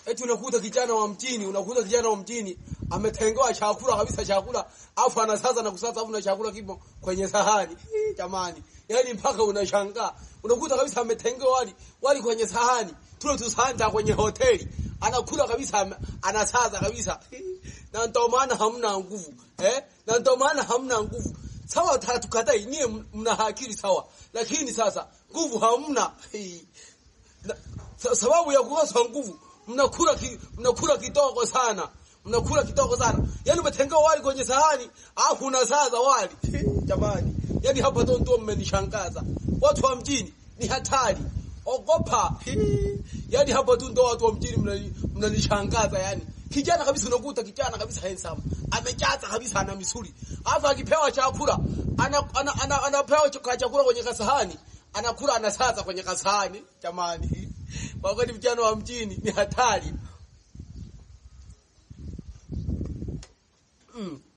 eti unakuta kijana wa mjini, unakuta kijana wa mjini ametengewa chakula kabisa, chakula afu anasaza na kusaza, afu na chakula kipo kwenye sahani. Hii, Jamani, yani mpaka unashangaa, unakuta kabisa ametengewa wali wali kwenye sahani, tule tusanta kwenye hoteli, anakula kabisa, ame- anasaza kabisa, Hii, na ndio maana hamna nguvu eh, na ndio maana hamna nguvu. Sawa, hatukatai nyie, mna akili sawa, lakini sasa nguvu hamna. Hii, na, sa- sababu ya kukosa nguvu mnakula ki, mnakula kidogo sana mnakula kidogo sana yani umetengewa wali kwenye sahani alafu unasaza wali jamani yani hapa ndo ndo mmenishangaza watu wa mjini ni hatari ogopa yani hapa tu ndo watu wa mjini mnani- mnanishangaza yani kijana kabisa unakuta kijana kabisa handsome amejaza kabisa ana misuli alafu akipewa chakula ana, ana, ana, anapewa chakula chakula kwenye kasahani anakula anasaza kwenye kasahani jamani kwa kweli vijana wa mjini ni hatari mm.